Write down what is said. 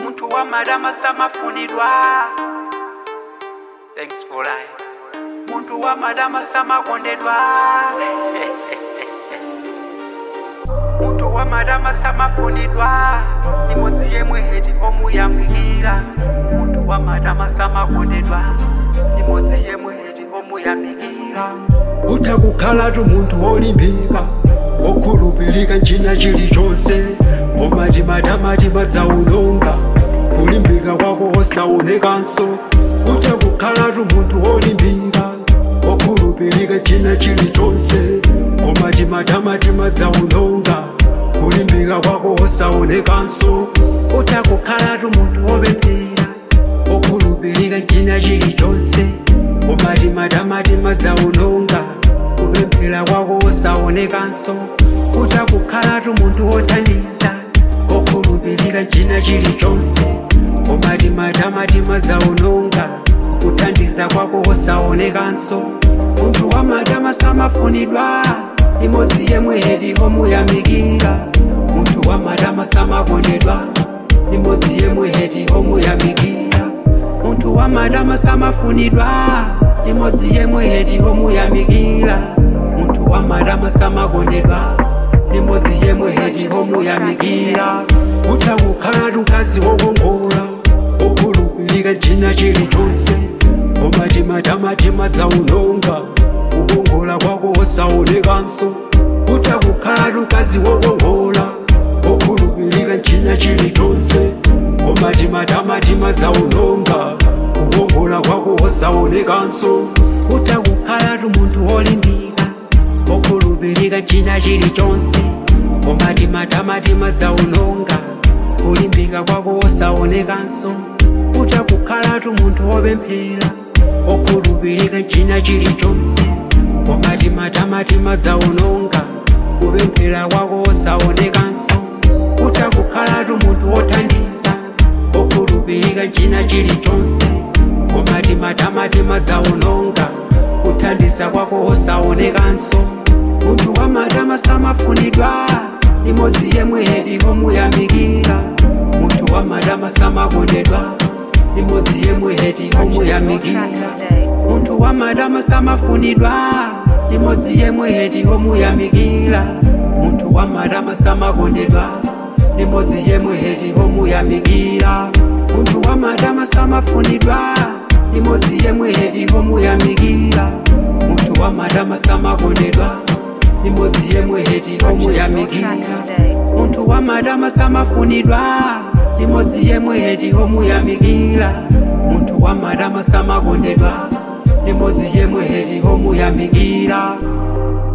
muntu wa madama samafunidwa thanks for life muntu wa madama samakondedwa muntu wa madama samafunidwa imodzi yemwe heti omuyamikira muntu wa madama samakondedwa imodzi yemwe heti omuyamikira utakukhalatu munthu olimbika okhulupirika nchina chilichonse omati matamati madzaunonga kulimbika kwako osaonekanso utakukhalatu munthu olimbika okhulupirika nchina chilichonse omati matamati madzaunonga kulimbika kwako osaonekanso utakukhalatu munthu opemphera okhulupirika nchina chilichonse omati matamati madzaunonga kupemphera kwako osaonekanso utakukhalatu munthu wothandiza okhulupirika nchina chilichonse omati matamati madzaunonga kuthandiza kwako osaonekanso munthu wa madama samafunidwa imodzi yemwe heti omuyamikira munthu wa madama samakondedwa imodzi yemwe heti omuyamikira munthu wa madama samafunidwa imodzi yemwe heti omuyamikira munthu wa madama samakondedwa imodzi yemwe heti omuyamikira utakukhalatu mkazi wokongola okhulupirika china chilichonse omati matamati madzaunonga kukongola kwako osaonekanso utakukhalatu mkazi wokongola okhulupirika china chilichonse omati matamati madzaunonga kukongola kwako osaonekanso utakukhalatu munthu olimbika okhulupirika china chilichonse omati matamati madzaunonga kulimbika kwako osaonekanso utakukhalatu munthu wopemphera okhulupirika china chilichonse omati matamati madzaunonga kupemphera kwako osaonekanso utakukhalatu munthu wothandiza okhulupirika china chilichonse omati matamati madzaunonga kuthandiza kwako osaonekanso munthu wa madama samafunidwa imodzi yemwe heti omuyamikira munthu wa madama samakondedwa imodzi yemwe heti omuyamikira munthu wa madama samafunidwa imodzi yemwe heti omuyamikira munthu wa madama samakondedwa imodzi yemwe heti omuyamikira munthu wa madama samafunidwa imodzi yemwe heti omuyamikira munthu wa madama samakondedwa imodzi yemwe heti omuyamikira munthu wa madama samafunidwa imodzi yemwe heti omuyamikira munthu wa madama samakondedwa imodzi yemwe heti omuyamikira